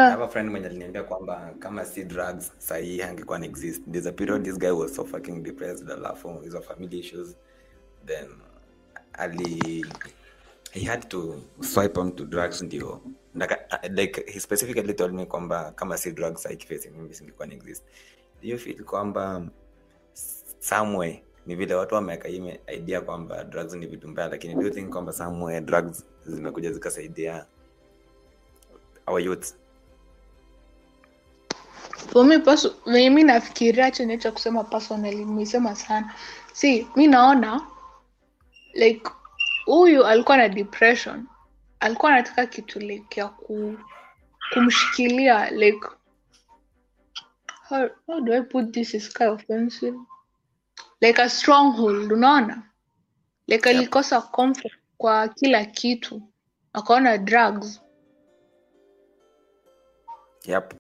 I uh, have a friend mwenye aliniambia kwamba kama si drugs sahii angekuwa na exist there's a period this guy was so fucking depressed alafu hizo family issues then ali he had to swipe on to drugs ndio Naka- like he specifically told me kwamba kama si drugs aikifesi mimi singekuwa na exist do you feel kwamba somewhere ni vile watu wameweka hii me- idea kwamba drugs ni vitu mbaya lakini do you think kwamba somewhere drugs zimekuja zikasaidia our youth for me perso- venye mi nafikiria chenye cha kusema personally nimesema sana si mi naona like huyu alikuwa na depression alikuwa anataka kitu like ya ku, kumshikilia like how, how do i put this is kind of offensive like a stronghold unaona like Yep. alikosa comfort kwa kila kitu akaona drugs yep